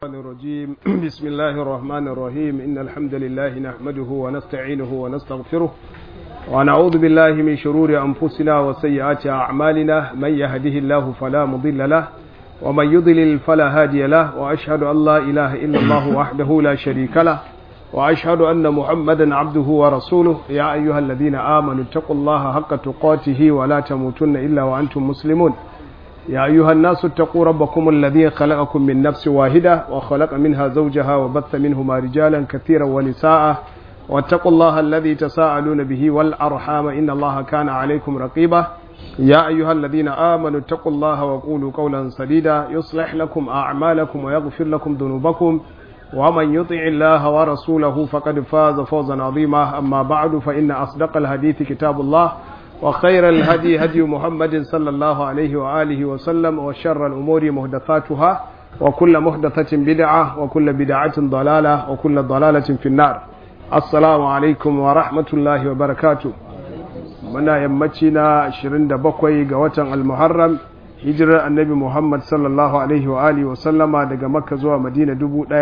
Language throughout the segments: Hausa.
الرحمن الرجيم بسم الله الرحمن الرحيم إن الحمد لله نحمده ونستعينه ونستغفره ونعوذ بالله من شرور أنفسنا وسيئات أعمالنا من يهده الله فلا مضل له ومن يضلل فلا هادي له وأشهد أن لا إله إلا الله وحده لا شريك له وأشهد أن محمدا عبده ورسوله يا أيها الذين آمنوا اتقوا الله حق تقاته ولا تموتن إلا وأنتم مسلمون يا أيها الناس اتقوا ربكم الذي خلقكم من نفس واحدة وخلق منها زوجها وبث منهما رجالا كثيرا ونساء واتقوا الله الذي تساءلون به والأرحام إن الله كان عليكم رقيبا يا أيها الذين آمنوا اتقوا الله وقولوا قولا سديدا يصلح لكم أعمالكم ويغفر لكم ذنوبكم ومن يطع الله ورسوله فقد فاز فوزا عظيما أما بعد فإن أصدق الحديث كتاب الله وخير الهدي هدي محمد صلى الله عليه وآله وسلم وشر الأمور مهدثاتها وكل مهدثة بدعة وكل بدعة ضلالة وكل ضلالة في النار السلام عليكم ورحمة الله وبركاته منا يمتنا 27 ga watan al-Muharram hijirar annabi Muhammad sallallahu alaihi wa alihi wa sallama daga Makka zuwa Madina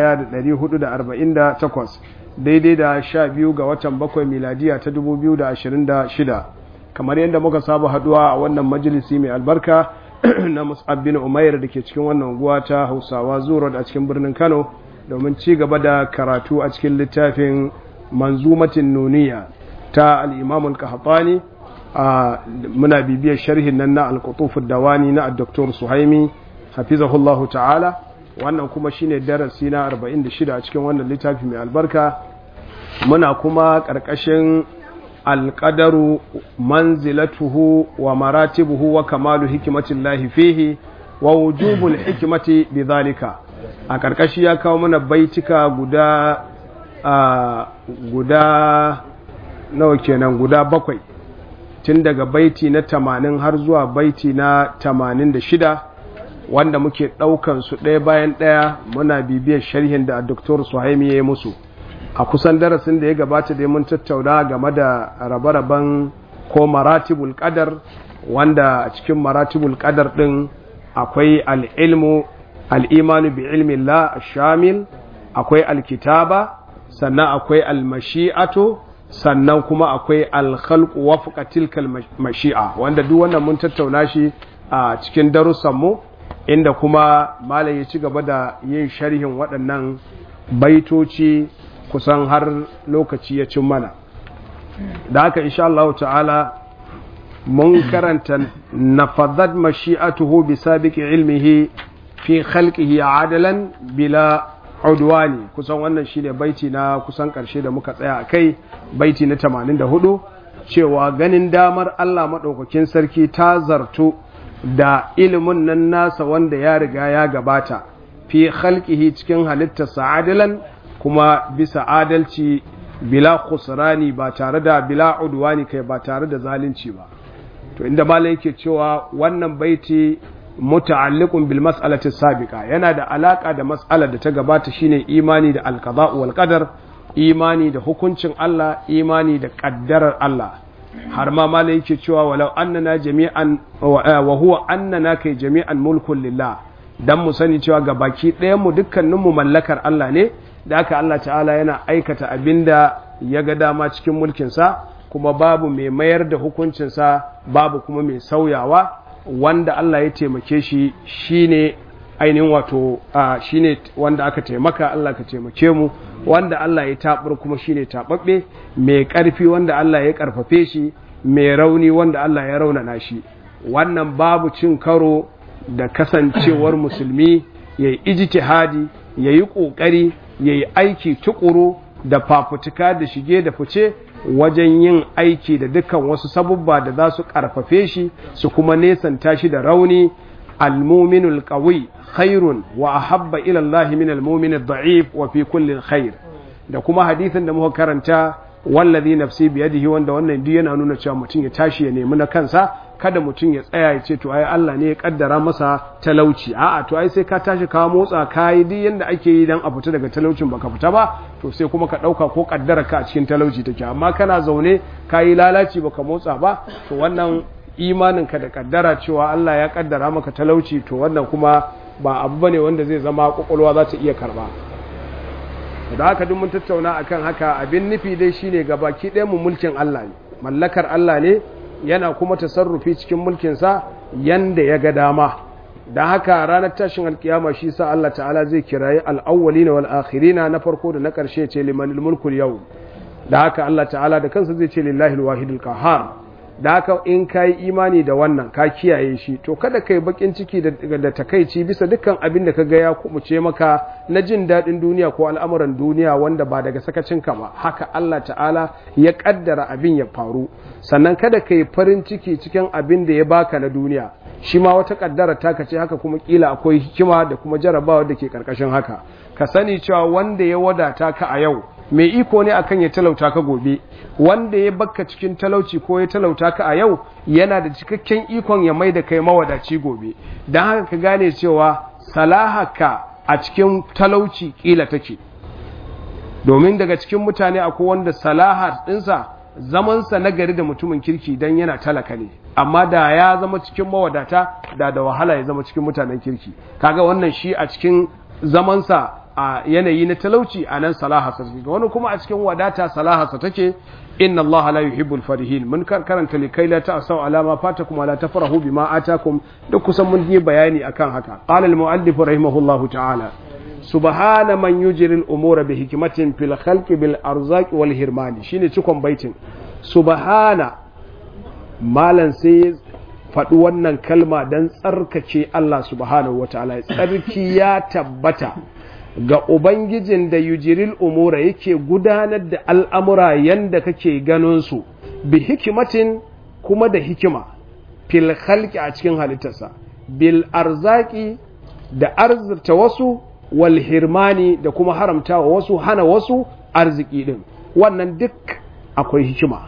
1448 daidai da 12 ga watan bakwai miladiya ta 2026 kamar yadda muka saba haduwa a wannan majalisi mai albarka na Mus'ab bin Umair da ke cikin wannan unguwa ta Hausawa Zuro a cikin birnin Kano domin ci gaba da karatu a cikin littafin Manzumatin Nuniya ta al-Imam al-Qahtani muna bibiyar sharhin nan na al-Qutuf dawani na Dr. Suhaimi hafizahullahu ta'ala wannan kuma shine darasi na 46 a cikin wannan littafi mai albarka muna kuma karkashin alƙadaru manzilatuhu wa maratibuhu wa kamalu hikimatillahi fihi wa wujubul hikimati bidhalika a ƙarƙashi ya kawo mana baitika guda guda nawa kenan guda bakwai tun daga baiti na tamanin har zuwa baiti na tamanin da shida wanda muke ɗaukan su ɗaya bayan ɗaya muna bibiyar sharhin da Dr. Suhaimi ya yi musu a kusan darasin da ya gabata dai mun tattauna game da rabe-raben ko maratibul qadar wanda a cikin maratibul qadar din akwai al'ilmu al'imanu bi ilmin la shamil akwai alkitaba sannan akwai almashi'atu sannan kuma akwai alkhalqu wafqa tilkal mashi'a wanda duk wannan mun tattauna shi a cikin darussanmu inda kuma malam ya ci gaba da yin sharhin waɗannan baitoci kusan har lokaci ya cin mana da haka insha Allah ta'ala mun karanta nafadhat mashi'atuhu bi sabiqi ilmihi fi khalqihi adalan bila udwani kusan wannan shine baiti na kusan karshe da muka tsaya akai baiti na 84 cewa ganin damar Allah madaukakin sarki ta zartu da ilimin nan nasa wanda ya riga ya gabata fi khalqihi cikin halittarsa adalan kuma bisa adalci bila khusrani ba tare da bila udwani kai ba tare da zalunci ba to inda malai yake cewa wannan baiti muta'alliqun bil mas'alati sabiqa yana da alaka da mas'alar da ta gabata shine imani da alqada wal qadar imani da hukuncin Allah imani da kaddarar Allah har ma malai yake cewa walau annana jami'an wa huwa annana kai jami'an mulkun lillah dan mu sani cewa ga baki ɗayan mu dukkanin mu mallakar Allah ne da aka Allah ta'ala yana aikata abinda ya ga dama cikin mulkinsa kuma babu mai mayar da hukuncinsa babu kuma mai sauyawa wanda Allah ya taimake shi shine ainihin wato shine wanda aka taimaka Allah ka taimake mu wanda Allah ya tabar kuma shine tababbe mai karfi wanda Allah ya karfafe shi mai rauni wanda Allah ya raunana shi wannan babu cin karo da kasancewar musulmi ya yi ijtihadi ya yi ƙoƙari ya yi aiki tukuru da fafutuka da shige da fice wajen yin aiki da dukkan wasu sabubba da za su ƙarfafe shi su kuma nesanta shi da rauni almuminul qawi khairun wa ahabba ila Allah min almumin ad-da'if wa fi kulli khair da kuma hadisin da muka karanta wallazi nafsi biyadihi wanda wannan duk yana nuna cewa mutum ya tashi ya nemi na kansa kada mutum ya tsaya ya ce to ai Allah ne ya kaddara masa talauci a'a to ai sai ka tashi ka motsa ka yi duk yanda ake yi dan a fita daga talaucin baka fita ba to sai kuma ka dauka ko kaddara ka a cikin talauci take amma kana zaune ka yi lalaci baka motsa ba to wannan imanin ka da kaddara cewa Allah ya kaddara maka talauci to wannan kuma ba abu bane wanda zai zama kwakwalwa za ta iya karba da haka duk mun tattauna akan haka abin nufi dai shine gabaki ɗaya mu mulkin Allah ne mallakar Allah ne yana kuma tasarrufi cikin mulkinsa yanda ya ga dama da haka ranar tashin alkiyama shi sa Allah ta'ala zai kirayi al'awwalina wal akhirina na farko da na ƙarshe ce limanil mulkul yau da haka Allah ta'ala da kansa zai ce lillahi alwahidul qahhar da haka in kai imani da wannan ka kiyaye shi to kada kai bakin ciki da, da takaici bisa dukkan abin da kaga ya kumuce maka na jin daɗin duniya ko al'amuran duniya wanda ba daga sakacin ka ba haka Allah ta'ala ya kaddara abin ya faru sannan kada kai farin ciki cikin abin da ya baka na duniya shi ma wata kaddara taka ce haka kuma kila akwai hikima da kuma jarabawa da ke karkashin haka ka sani cewa wanda ya wadata ka a yau mai iko ne akan ya talauta ka gobe wanda ya bakka cikin talauci ko ya talauta ka a yau yana da cikakken ikon ya mai da kai mawadaci gobe don haka ka gane cewa salahaka a cikin talauci kila take domin daga cikin mutane akwai wanda salaha ɗinsa zamansa na gari da mutumin kirki don yana talaka ne amma da ya zama cikin mawadata da da wahala ya zama cikin mutanen kirki kaga wannan shi a cikin zamansa a yanayi na talauci a nan salahasa take wani kuma a cikin wadata salahasa take inna Allah la yuhibbul farihin mun karanta likai la ta'sau alama fatakum wala tafrahu bima atakum duk kusan mun yi bayani akan haka qala al muallif rahimahullahu ta'ala subhana man yujri al umura bi hikmatin fil khalqi bil arzaqi wal hirmani shine cikon baitin subhana malan sai faɗi wannan kalma don tsarkake Allah subhanahu wa ta'ala tsarki ya tabbata ga Ubangijin da yujiril umura yake gudanar da al'amura yanda kake ganinsu bi hikimatin kuma da hikima fil khalqi a cikin halittarsa bil arzaki da arzirta wasu wal hirmani da kuma haramta wa wasu hana wasu arziki din wannan duk akwai hikima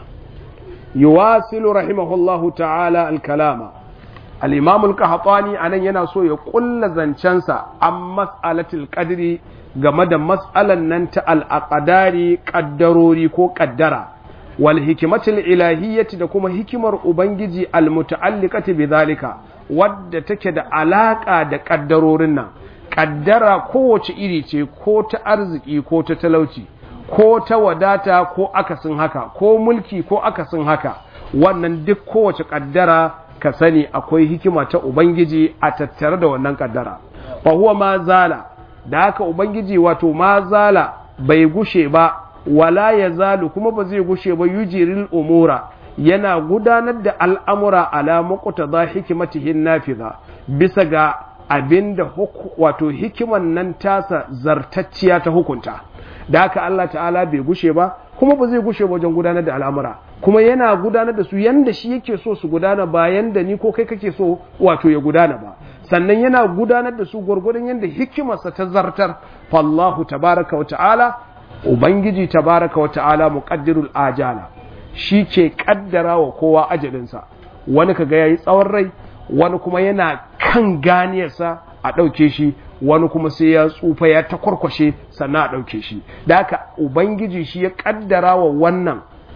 yuwasilu rahimahullahu ta'ala al-kalama al-imam al-qahtani anan yana so ya kulla zancensa an mas'alatul qadri game da mas'alan nan ta al-aqdari qaddarori ko qaddara wal hikmatul ilahiyyati da kuma hikimar ubangiji al-muta'alliqati bidhalika wadda take da alaka da kaddarorin nan kaddara kowace iri ce ko ta arziki ko ta talauci ko ta wadata ko akasin haka ko mulki ko akasin haka wannan duk kowace kaddara ka sani akwai hikima ta ubangiji a tattare da wannan kaddara fa huwa ma zala da haka ubangiji wato ma zala bai gushe ba wala ya zalu kuma ba zai gushe ba yujiril umura yana gudanar da al'amura ala muqtada hikimatihin nafiza bisa ga abinda wato hikiman nan tasa zartacciya ta hukunta da haka Allah ta'ala bai gushe ba kuma ba zai gushe wajen gudanar da al'amura kuma yana gudanar da su yanda shi yake so su gudana ba yanda ni ko kai kake so wato ya gudana ba sannan yana gudanar da su gwargwadon yanda hikimarsa ta zartar fallahu tabaraka wa ta'ala ubangiji tabaraka wa ta'ala muqaddirul ajala shi ke kaddara wa kowa ajalinsa wani kaga yayi tsawon rai wani kuma yana kan ganiyarsa a ɗauke shi wani kuma sai ya tsufa ya ta kwarkwashe sannan a ɗauke shi da haka ubangiji shi ya ƙaddara wa wannan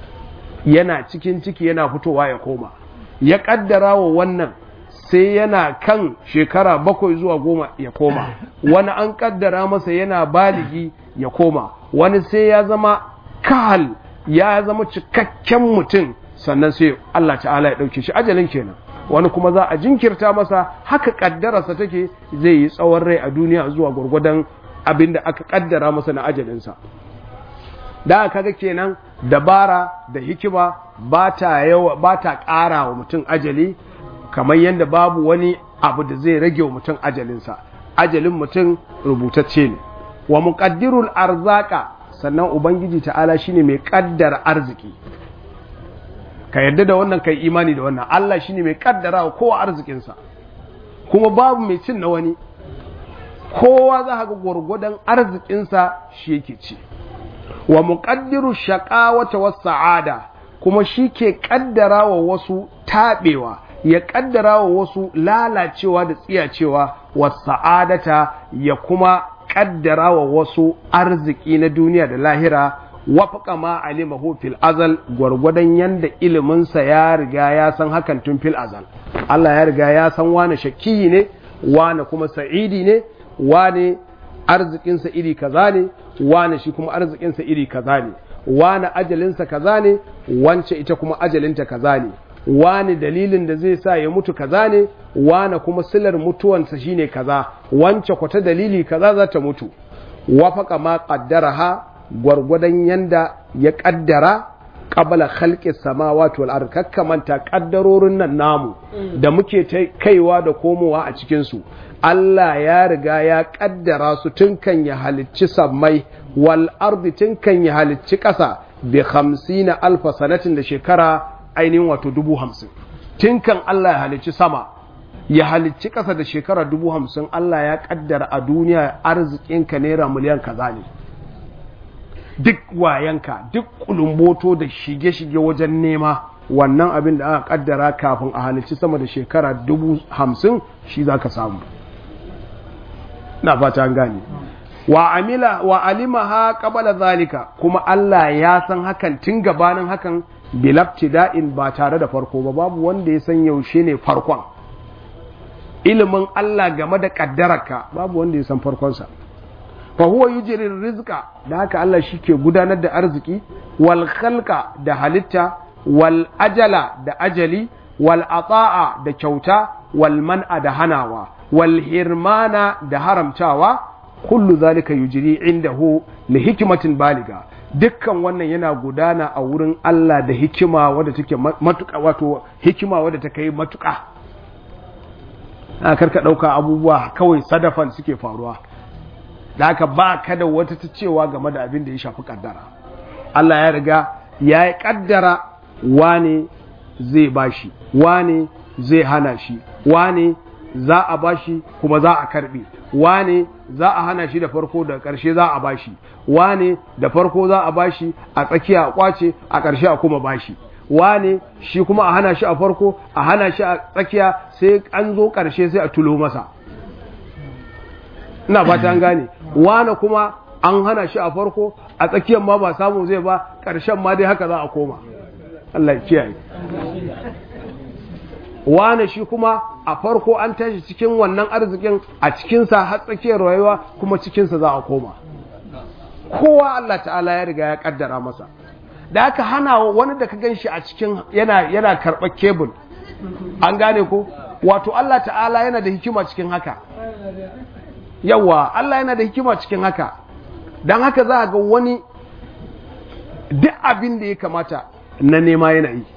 yana cikin ciki yana fitowa ya koma ya ƙaddara wa wannan sai yana kan shekara bakwai zuwa goma ya koma wani an ƙaddara masa yana baligi ya koma wani sai ya zama kahal ya zama cikakken mutum sannan sai Allah ta'ala ya ɗauke shi ajalin kenan wani kuma za a jinkirta masa haka kaddararsa take zai yi tsawon rai a duniya zuwa gwargwadon abin da aka kaddara masa na ajalinsa da aka ga kenan dabara da hikima ba ta yawa ba ta ƙara wa mutum ajali kamar yadda babu wani abu da zai rage wa mutum ajalinsa ajalin mutum rubutacce ne wa muqaddirul arzaka sannan ubangiji ta'ala shine mai kaddara arziki ka yarda da wannan kai imani da wannan Allah shine mai kaddara wa kowa arzikinsa kuma babu mai cin na wani kowa za ga gwargwadon arzikinsa shi yake ci wa muqaddiru shaqawata was sa'ada kuma shi ke kaddara wa wasu tabewa ya kaddara wa wasu lalacewa da tsiyacewa was sa'adata ya kuma kaddara wa wasu arziki na duniya da lahira wafaka ma alimahu fil azal gwargwadon yanda iliminsa ya riga ya san hakan tun fil azal Allah ya riga ya san wani shakkiyi ne wane kuma sa'idi ne wane arzikinsa iri kaza ne wane shi kuma arzikinsa iri kaza ne wane ajalinsa kaza ne wance ita kuma ajalinta kaza ne wane dalilin da zai sa ya mutu kaza ne wane kuma silar mutuwansa shine kaza wance kwata dalili kaza za ta mutu wafaka ma qaddaraha gwargwadon yanda ya kaddara qabla khalqi samawati wal ard kakkamanta kaddarorin nan namu da muke kaiwa da komowa a cikin su Allah ya riga ya kaddara su tun kan ya halicci sammai wal ardi tun kan ya halicci ƙasa bi hamsina alfa sanatin da shekara ainihin wato dubu hamsin tun kan Allah ya halicci sama ya halicci ƙasa da shekara dubu hamsin Allah ya kaddara a duniya arzikinka naira miliyan kaza ne duk wayanka duk kulumboto da shige-shige wajen nema wannan abin da aka kaddara kafin a halicci sama da shekara dubu hamsin shi za ka samu na fata an gane wa amila wa alimaha qabala zalika kuma Allah ya san hakan tun gabanin hakan bilabtida'in ba tare da farko ba babu wanda ya san yaushe ne farkon ilimin Allah game da kaddararka babu wanda ya san farkonsa fa huwa yujri rizqa da haka Allah shike gudanar da arziki wal khalqa da halitta wal ajala da ajali wal ata'a da kyauta wal man'a da hanawa wal hirmana da haramtawa kullu zalika yujri indahu li hikmatin baliga dukkan wannan yana gudana a wurin Allah da hikima wadda take matuƙa wato hikima wadda ta kai matuƙa a karka ɗauka abubuwa kawai sadafan suke faruwa da haka ba ka da wata ta cewa game da abin da ya shafi kaddara Allah ya riga ya yi kaddara wane zai bashi wane zai hana shi wane za a bashi kuma za a karbe wane za a hana shi da farko da ƙarshe za a bashi wane da farko za a bashi a tsakiya a kwace a ƙarshe a kuma bashi wane shi kuma a hana shi a farko a hana shi a tsakiya sai an zo ƙarshe sai a tulo masa ina fata an gane wane kuma an hana shi a farko a tsakiyar ma ba samu zai ba ƙarshen ma dai haka za a koma Allah ya kiyaye wane shi kuma a farko an tashi cikin wannan arzikin a cikinsa har tsakiyar rayuwa kuma cikinsa za a koma kowa Allah ta'ala ya riga ya kaddara masa da aka hana wani da ka ganshi a cikin yana yana karɓar kebul an gane ko wato Allah ta'ala yana da hikima cikin haka yawa Allah yana da hikima cikin haka don haka za ga wani duk abin da ya kamata na nema yana yi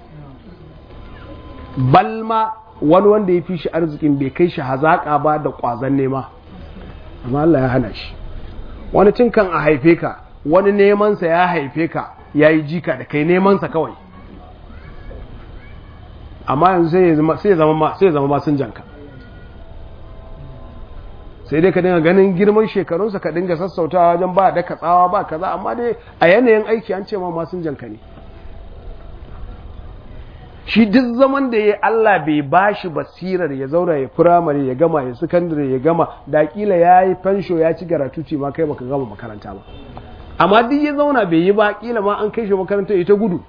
balma wani wanda ya fi shi arzikin bai kai shi hazaƙa ba da ƙwazon nema amma Allah ya hana shi wani tun kan a haife ka wani nemansa ya haife ka ya yi jika da kai nemansa kawai amma yanzu sai ya zama masun janka sai dai ka dinga ganin girman shekarunsa ka dinga sassautawa wajen ba da katsawa ba kaza amma dai a yanayin aiki an ce ma masun janka ne shi duk zaman da ya Allah bai ba shi basirar ya zauna ya firamare ya gama ya sakandare ya gama da kila ya yi fansho ya ci garatuci ma kai baka gama makaranta ba amma duk ya zauna bai yi ba kila ma an kai shi makaranta ya ta gudu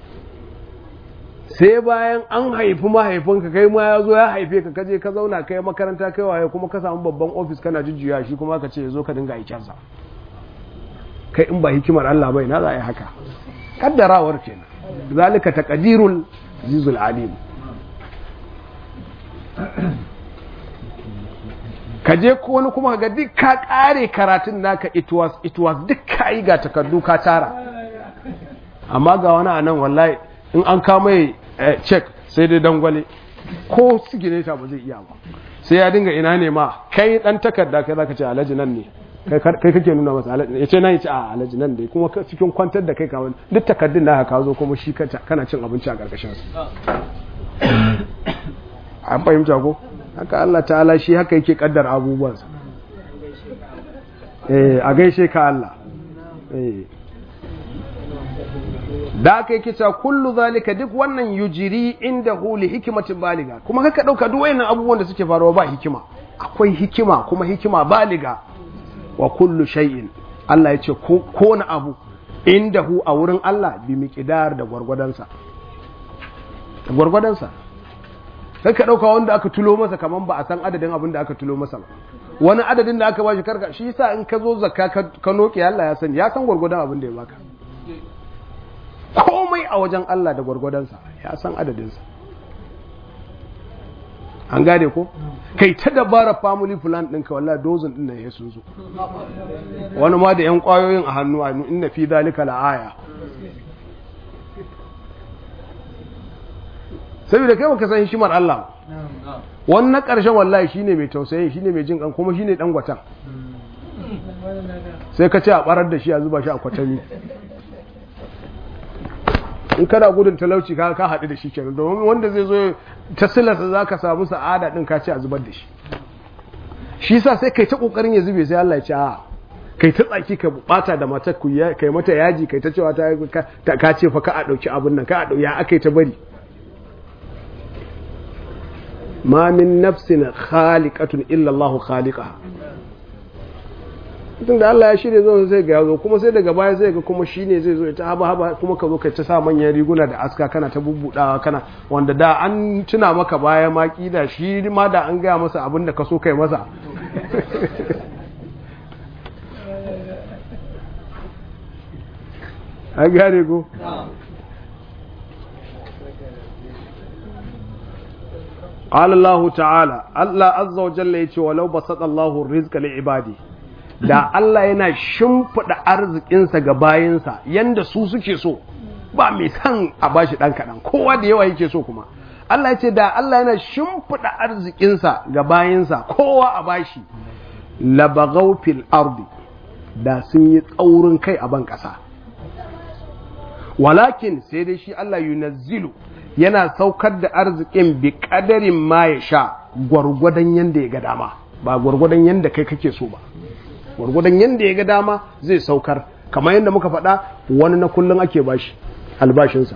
sai bayan an haifi mahaifinka kai ma ya zo ya haife ka kaje ka zauna kai makaranta kai waye kuma ka samu babban ofis kana jujjuya shi kuma ka ce ya zo ka dinga aikensa kai in ba hikimar Allah bai na za a yi haka kaddarawar kenan zalika taqdirul azizul alim ka je ko wani kuma ga duk ka kare karatun naka it was it was duk ka yi ga takardu ka tara amma ga wani anan wallahi in an kama check sai dai dangwale ko sigineta ba zai iya ba sai ya dinga ina ne ma kai dan takarda kai zaka ce alhaji nan ne kai kake nuna masa ya ce nan ya ce a alhaji nan dai kuma cikin kwantar da kai kawai duk takardun da ka zo kuma shi kana cin abinci a karkashin su an fahimta ko haka Allah ta'ala shi haka yake kaddar abubuwansa eh a gaishe ka Allah eh da aka yi kisa kullu zalika duk wannan yujiri inda huli hikimatin baliga kuma haka dauka duk wayannan abubuwan da suke faruwa ba hikima akwai hikima kuma hikima baliga wa kullu shay'in Allah ya ce ko na abu inda hu a wurin Allah bi miqdar da gwargwadansa da gwargwadansa sai ka ɗauka wanda aka tulo masa kaman ba a san adadin abin da aka tulo masa ba wani adadin da aka bashi karka shi yasa in ka zo zakka ka noke Allah ya sani ya san gwargwadon abin da ya baka komai a wajen Allah da gwargwadonsa ya san adadinsa an gane ko kai ta dabara family plan ɗinka wallahi dozin ɗin nan ya sun zo wani ma da yan ƙwayoyin a hannu a inna fi zalika la'aya saboda kai baka san hikimar Allah wannan ƙarshen wallahi shine mai tausayi shine mai jin kan kuma shine dan gwatan sai ka ce a barar da shi a zuba shi a kwatami in kana gudun talauci ka ka haɗu da shi kenan domin wanda zai zo ta silasa za ka samu sa'ada ɗin ka ce a zubar da shi shi sa sai kai ta ƙoƙarin ya zube sai Allah ya ce a kai ta tsaki ka bata da matar ku kai mata yaji kai ta cewa ta ka ce fa ka a ɗauki abin nan ka a ɗauki ya aka yi ta bari ma min nafsin khaliqatun illa Allah khaliqaha tun da Allah ya shirya zo sai ga yazo kuma sai daga baya sai ga kuma shine zai zo ta haba haba kuma ka zo ka ta sa manyan riguna da aska kana ta bubbudawa kana wanda da an tuna maka baya ma kida shi ma da an gaya masa abin da ka so kai masa an gane ko قال الله تعالى الله عز وجل يقول ولو بسط الله الرزق لعباده da Allah yana shimfiɗa arzikinsa ga bayinsa yanda su suke so ba mai san a bashi ɗan kaɗan kowa da yawa yake so kuma Allah ya ce da Allah yana shimfiɗa arzikinsa ga bayinsa kowa a bashi labagau fil ardi da sun yi tsaurin kai a ban ƙasa walakin sai dai shi Allah yunazzilu yana saukar da arzikin bi kadarin ma ya sha gwargwadon yanda ya ga dama ba gwargwadon yanda kai kake so ba gwargwadon yanda ya ga dama zai saukar kamar yadda muka faɗa wani na kullum ake bashi albashinsa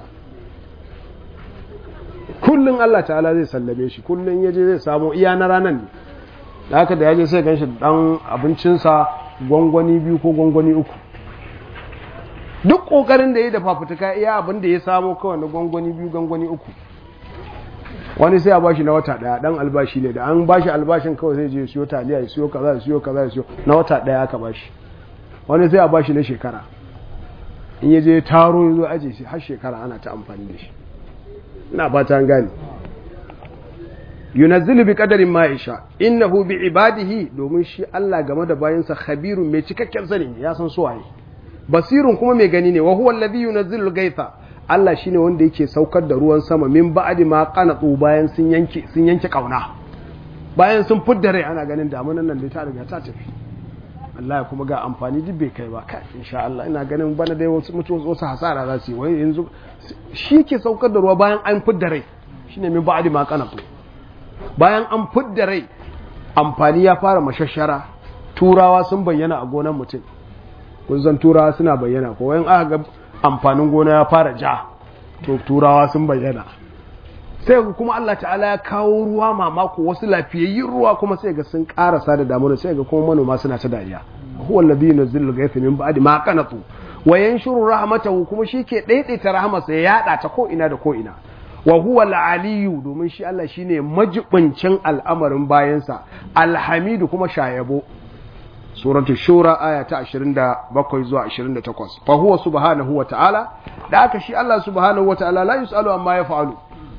kullum Allah ta'ala zai sallame shi kullum ya je zai samu iya na ranar ne da haka da ya je sai ganshi dan abincinsa gwangwani biyu ko gwangwani uku duk kokarin da ya da fafutuka iya abin da ya samu kawai na gwangwani biyu gwangwani uku wani sai a bashi na wata daya dan albashi ne da an bashi albashin kawai sai je siyo taliya ya siyo kaza ya siyo kaza ya siyo na wata daya aka bashi wani sai a bashi na shekara in ya je taro ya zo aje shi har shekara ana ta amfani da shi ina fata an gane yunazzilu bi qadarin ma yasha innahu bi ibadihi domin shi Allah game da bayansa khabirun mai cikakken sani ne ya san su waye basirun kuma mai gani ne wa huwa alladhi yunazzilu gaitha Allah shine wanda yake saukar da ruwan sama min ba'di ma qanatu bayan sun yanke sun yanke kauna bayan sun fudda rai ana ganin damunan nan da ta riga ta tafi Allah ya kuma ga amfani duk bai kai ba kai insha Allah ina ganin bana dai wasu mutu wasu hasara za su yi wai yanzu shi ke saukar da ruwa bayan an fudda rai shine min ba'di ma qanatu bayan an fudda rai amfani ya fara mashashara turawa sun bayyana a gonan mutum kun san turawa suna bayyana ko wayan aka ga amfanin gona ya fara ja to turawa sun bayyana sai kuma Allah ta'ala ya kawo ruwa mamako wasu lafiyayyun ruwa kuma sai ga sun karasa da damuna sai ga kuma manoma suna ta dariya huwa alladhi yunzilu ghaytha min ba'di ma qanatu wa yanshuru rahmatahu kuma shike daidaita rahmarsa ya yada ta ko ina da ko ina wa huwa al-aliyu domin shi Allah shine majibincin al'amarin bayansa alhamidu kuma shayabo suratul shura aya ta 27 zuwa 28 fa huwa subhanahu wa ta'ala da aka shi Allah subhanahu wa ta'ala la yusalu amma yaf'alu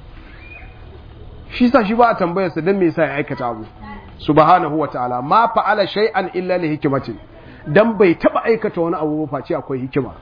shi sa shi ba a tambayarsa dan me yasa ya aikata abu subhanahu wa ta'ala ma fa'ala shay'an illa li hikmatin dan bai taba aikata wani abu ba face akwai hikima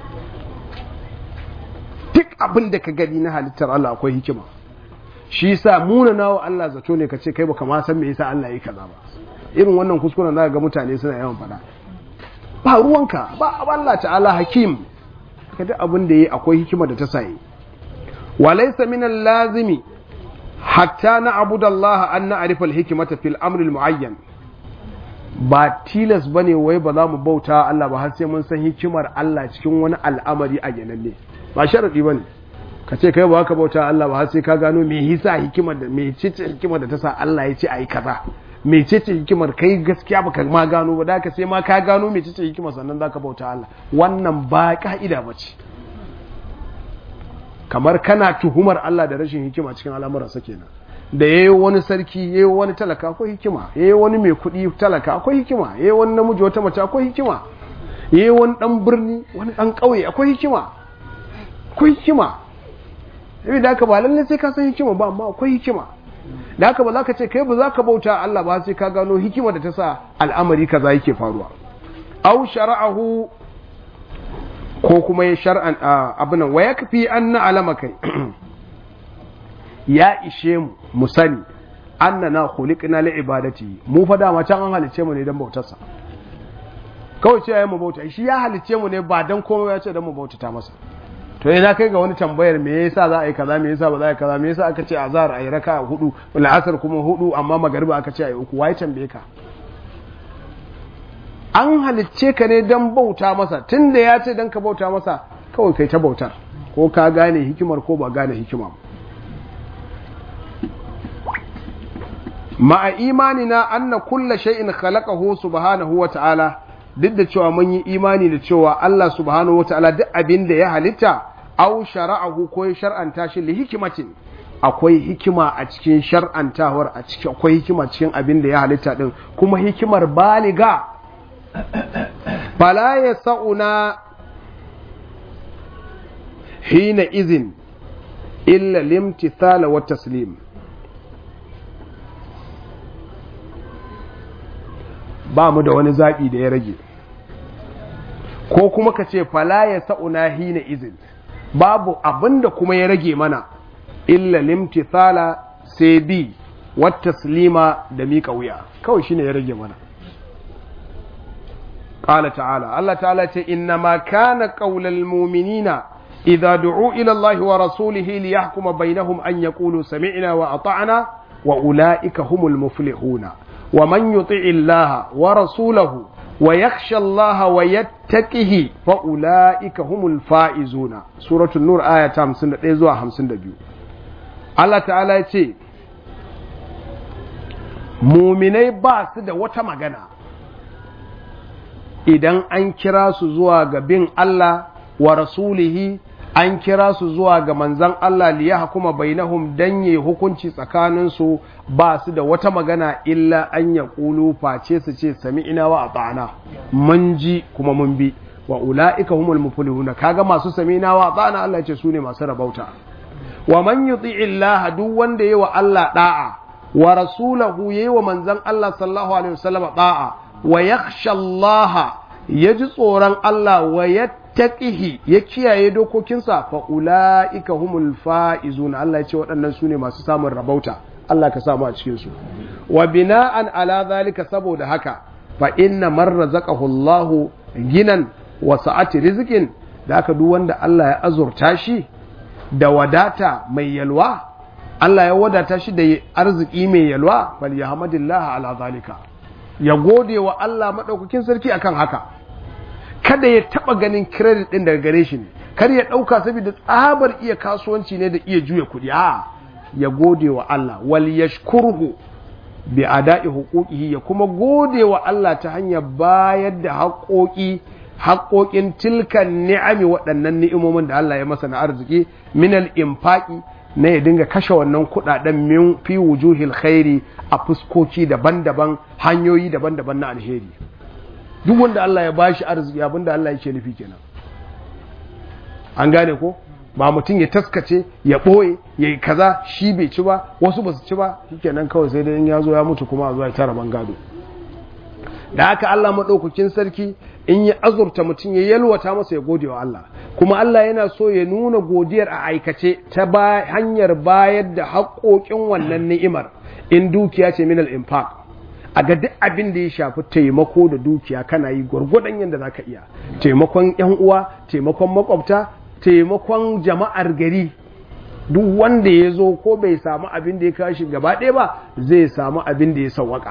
duk abin da ka gani na halittar Allah akwai hikima shi sa munana wa Allah zato ne ka ce kai baka ma san me yasa Allah yi kaza ba irin wannan kuskuren za ga mutane suna yawan faɗa ba ruwanka ba Allah ta'ala hakim ka duk abin da yi akwai hikima da ta saye wa laysa min lazimi hatta na abudallaha an na arifal hikimata fil amril muayyan ba tilas bane wai ba za mu bauta Allah ba har sai mun san hikimar Allah cikin wani al'amari a yananne ba sharadi bane ka ce kai ba ka bauta Allah ba har sai ka gano me yasa hikimar da me ce hikimar da ta sa Allah ya ce ayi kaza me ce hikimar kai gaskiya baka ma gano ba da ka sai ma ka gano me ce hikimar sannan zaka bauta Allah wannan ba ka'ida bace kamar kana tuhumar Allah da rashin hikima cikin al'amuransa kenan da yayi wani sarki yayi wani talaka akwai hikima yayi wani mai kuɗi talaka akwai hikima yayi wani namiji wata mace akwai hikima yayi wani dan birni wani dan ƙauye akwai hikima akwai hikima yabi da haka ba lalle sai ka san hikima ba amma akwai hikima da haka ba za ka ce kai ba za ka bauta Allah ba sai ka gano hikima da ta sa al'amari kaza yake faruwa au shara'ahu ko kuma ya shar'an abin wa yakfi an na'lama kai ya ishe mu mu sani annana khuliqna li ibadati mu fa dama can an halice mu ne dan bautarsa kawai ce yayin mu bauta shi ya halice mu ne ba dan komai ya ce dan mu bautata masa to ina kai ga wani tambayar me yasa za a yi kaza me yasa ba za a yi kaza me yasa aka ce azhar ayi raka hudu la'asar kuma hudu amma magariba aka ce ayi uku wai tambaye ka an halicce ka ne dan bauta masa tunda ya ce dan ka bauta masa kawai kai ta bautar ko ka gane hikimar ko ba gane hikima ma'a imanina anna kulla shay'in khalaqahu subhanahu wa ta'ala duk da cewa mun yi imani da cewa Allah subhanahu wa ta'ala duk abin da ya halitta aw shara'ahu ko ya shar'anta shi li hikimatin akwai hikima a cikin shar'antawar a cikin akwai hikima cikin abin da ya halitta din kuma hikimar baliga fala yasuna hina izin illa limtithala wa taslim ba mu da wani zaɓi da ya rage ko kuma ka ce fala ya sa'una hina izin babu abinda kuma ya rage mana illa limtithala sai bi wata slima da miƙa wuya kawai shine ya rage mana ƙala ta'ala Allah ta'ala ce inna ma kana ƙaular muminina idza du'u ila Allah wa rasulihi li yahkuma bainahum an yaqulu sami'na wa ata'na wa ula'ika humul muflihuna ومن يطع الله ورسوله ويخشى الله ويتقه فأولئك هم الفائزون سورة النور آية 51 zuwa 52 Allah ta'ala ya ce muminai ba su da wata magana idan an kira su zuwa ga bin Allah wa rasulihi an kira su zuwa ga manzan Allah liya hukuma bainahum dan yi hukunci tsakaninsu ba su da wata magana illa an ya ƙulu face su ce sami ina wa a tsana mun ji kuma mun bi wa ula'ika humul muflihuna kaga masu sami ina wa a tsana Allah ce su ne masu rabauta wa man yuti illah duk wanda yayi wa Allah da'a wa rasulahu yayi wa manzan Allah sallallahu alaihi wasallam da'a wa yakhsha Allah yaji tsoron Allah wa yattaqihi ya kiyaye dokokinsa fa ulaika humul faizun Allah ya ce waɗannan su ne masu samun rabauta Allah ka samu a cikin su wa bina'an ala zalika saboda haka fa inna man razaqahu Allah ginan wa sa'ati rizqin da haka duk wanda Allah ya azurta shi da wadata mai yalwa Allah ya wadata shi da arziki mai yalwa bal yahmadillah ala zalika ya gode wa Allah madaukakin sarki akan haka kada ya taba ganin credit din daga gare shi ne kar ya dauka saboda tsabar iya kasuwanci ne da iya juya kudi a ya gode wa Allah wal yashkurhu bi ada'i huquqihi ya kuma gode wa Allah ta hanyar bayar da haƙoƙi haƙoƙin tilkan ni'ami waɗannan ni'imomin da Allah ya masa na arziki minal infaqi na ya dinga kashe wannan kuɗaɗen min fi wujuhil khairi a fuskoki daban-daban hanyoyi daban-daban na alheri duk wanda Allah ya bashi arziki abinda Allah yake nufi kenan an gane ko ba mutum ya taskace ya ɓoye ya yi kaza shi bai ci ba wasu ba su ci ba shikenan kawai sai dai ya zo ya mutu kuma a zuwa ya tara bangado da haka Allah maɗaukakin sarki in ya azurta mutum ya yalwata masa ya gode wa Allah kuma Allah yana so ya nuna godiyar a aikace ta hanyar bayar da haƙoƙin wannan ni'imar in dukiya ce minal infaq a ga duk abin da ya shafi taimako da dukiya kana yi gwargwadon yadda za ka iya taimakon yan uwa taimakon makwabta taimakon jama'ar gari duk wanda ya zo ko bai samu abin da ya kashi gaba ɗaya ba zai samu abin da ya sawwaka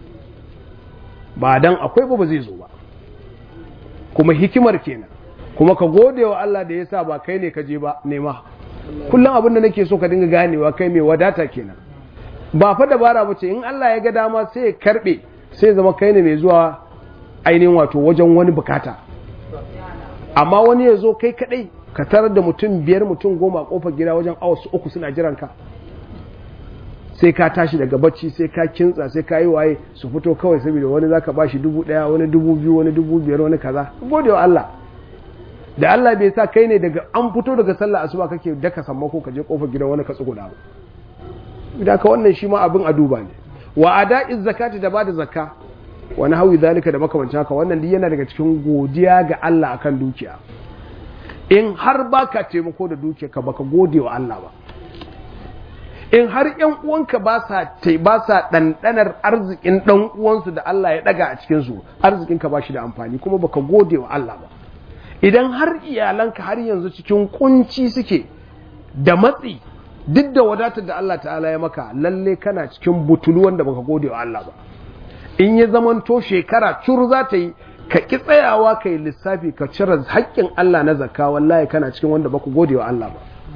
ba dan akwai ba ba zai zo ba kuma hikimar kenan kuma ka gode wa Allah da ya sa ba kai ne ka je ba nema kullum abin da nake so ka dinga ganewa kai mai wadata kenan ba fa dabara ba ce in Allah ya ga dama sai ya karbe sai zama kai ne mai zuwa ainihin wato wajen wani bukata amma wani ya zo kai kadai ka tarar da mutum biyar mutum goma a kofar gida wajen awa uku suna jiran ka sai ka tashi daga bacci sai ka kintsa sai ka yi waye su fito kawai saboda wani zaka bashi dubu daya wani dubu biyu wani dubu biyar wani kaza gode wa Allah da Allah bai sa kai ne daga an fito daga sallah asuba kake daka sammako ka je kofar gidan wani ka tsuguna ba idan ka wannan shi ma abin a duba ne wa ada'iz zakati da bada zakka wani hawi zalika da makamancin haka wannan duk yana daga cikin godiya ga Allah akan dukiya in har baka taimako da dukiya ka baka gode wa Allah ba in har ‘yan uwanka ba sa ba sa ɗanɗanar arzikin ɗan uwansu da Allah ya ɗaga a cikinsu arzikinka ba shi da amfani kuma baka gode wa Allah ba idan har iyalanka har yanzu cikin kunci suke da matsi duk da wadatar da Allah ta'ala ya maka lalle kana cikin butulu wanda baka gode wa Allah ba in ya zamanto shekara cur za ta yi ka ki tsayawa ka yi lissafi ka cire haƙƙin Allah na zakka wallahi kana cikin wanda baku gode wa Allah ba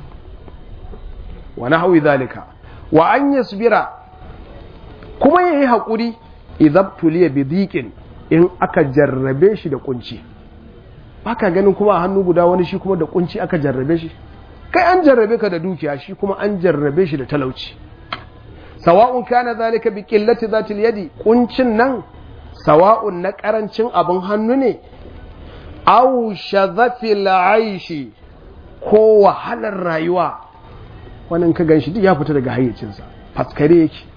wa nahwi zalika wa an yasbira kuma yayi hakuri idan tuliya bi dhiqin in aka jarrabe shi da kunci baka ganin kuma a hannu guda wani shi kuma da kunci aka jarrabe shi kai an jarrabe ka da dukiya shi kuma an jarrabe shi da talauci sawa'un kana zalika bi qillati zatil yadi kuncin nan sawa'un na karancin abin hannu ne aw shadhafil aishi ko wahalar rayuwa wannan ka gan shi duk ya fita daga hayyacinsa faskare yake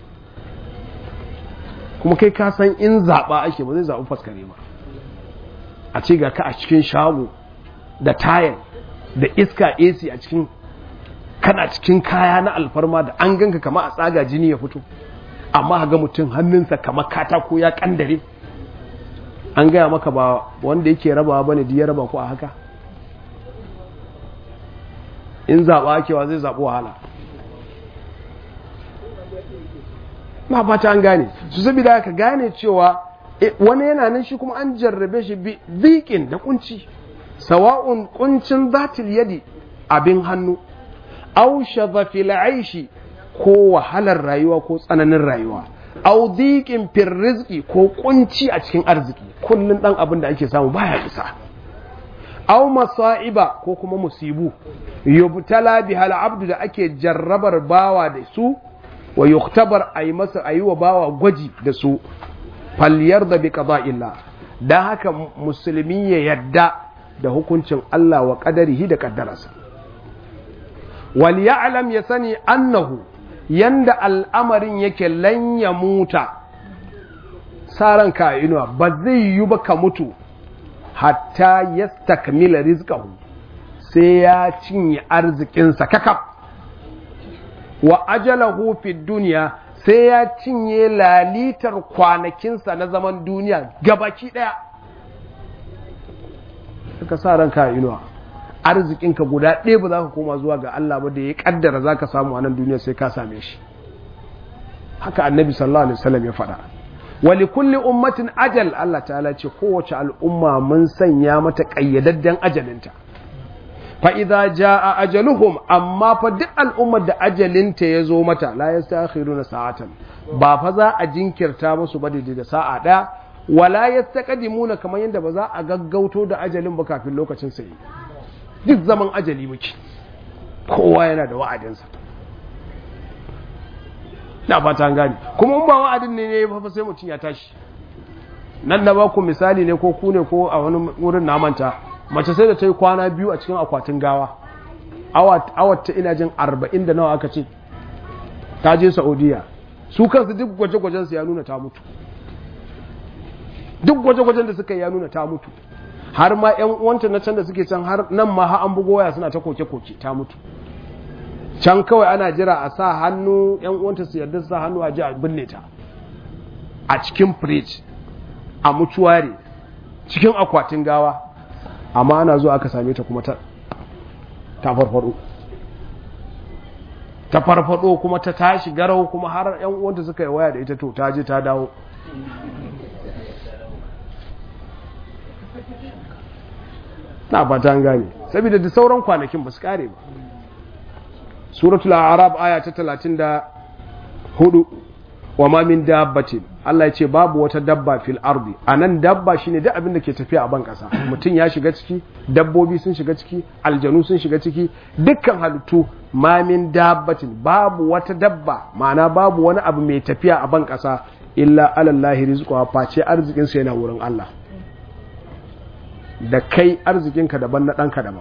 kuma kai ka san in zaɓa ake ba zai zaɓi faskare ba a ce ga ka a cikin shago da tayar da iska AC a cikin kana cikin kaya na alfarma da an ganka kama a tsaga jini ya fito amma ga mutum hannunsa kama katako ya kandare an gaya maka ba wanda yake rabawa bane da ya raba ku a haka in zaɓa akewa zai zaɓi wahala na fata an gane su saboda ka gane cewa wani yana nan shi kuma an jarrabe shi biƙin da kunci sawa'un kuncin zatil yadi abin hannu au shadhafil aishi ko wahalar rayuwa ko tsananin rayuwa au diqin fir rizqi ko kunci a cikin arziki kullun dan abin da ake samu baya isa au masa'iba ko kuma musibu yubtala bihal abdu da ake jarrabar bawa da su wa yuktabar ayi masa ayi wa bawa gwaji da su falyarda bi qada'illah dan haka musulmi ya yadda da hukuncin Allah wa qadarihi da kaddararsa wal ya'lam ya sani annahu yanda al'amarin yake lan ya muta saran ka inuwa ba zai yi ba ka mutu hatta yastakmila rizqahu sai ya cinye arzikinsa kakaf wa ajalahu fi duniya sai ya cinye lalitar kwanakinsa na zaman duniya gabaki daya suka sa ranka inuwa arzikinka guda ɗaya ba za ka koma zuwa ga Allah ba da ya kaddara za ka samu a nan duniya sai ka same shi haka annabi sallallahu alaihi wasallam ya faɗa wali kulli ummatin ajal Allah ta'ala ce kowace al'umma mun sanya mata ƙayyadadden ajalinta fa idza jaa ajaluhum amma fa duk al'ummar da ajalinta ya zo mata la yastakhiruna sa'atan ba fa za a jinkirta musu ba da sa'a ɗaya wala yastaqdimuna kamar yadda ba za a gaggauto da ajalin ba kafin lokacin sai duk zaman ajali muke kowa yana da wa'adinsa na fata an gane kuma in ba wa'adin ne ne fa sai mutum ya tashi nan na baku misali ne ko ku ne ko a wani wurin na manta mace sai da ta yi kwana biyu a cikin akwatin gawa awat ta ina jin arba'in da nawa aka ce ta je saudiya su kansu duk gwaje-gwajen su ya nuna ta mutu duk gwaje-gwajen da suka yi ya nuna ta mutu har ma yan uwanta na can da suke can har nan ma har an bugo waya suna ta koke-koke ta mutu can kawai ana jira a sa hannu yan uwanta su yarda su sa hannu a ji a binne ta a cikin fridge a mutuware cikin akwatin gawa amma ana zuwa aka same ta kuma ta farfado ta farfado kuma ta tashi garau kuma har yan uwanta suka yi waya da ita to ta je ta dawo na fata an gane saboda da sauran kwanakin ba su kare ba suratul arab aya ta 34 wa ma min dabbatin Allah ya ce babu wata dabba fil ardi anan dabba shine duk abin da ke tafiya a ban kasa mutum ya shiga ciki dabbobi sun shiga ciki aljanu sun shiga ciki dukkan halittu ma min dabbatin babu wata dabba ma'ana babu wani abu mai tafiya a ban kasa illa alallahi rizquha face arzikin sa yana wurin Allah da kai arzikinka daban na ɗanka daban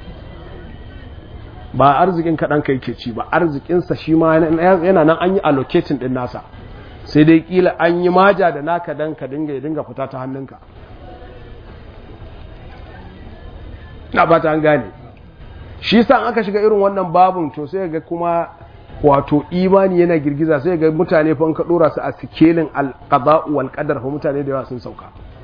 ba arzikin ka ɗanka yake ci ba arzikinsa shi ma yana nan an yi allocating ɗin nasa sai dai kila an yi maja da naka dan ka dinga ya dinga fita ta hannunka na ba ta an gane shi sa aka shiga irin wannan babun to sai ga kuma wato imani yana girgiza sai ga mutane fa ka dora su a sikelin alqada'u wal qadar fa mutane da yawa sun sauka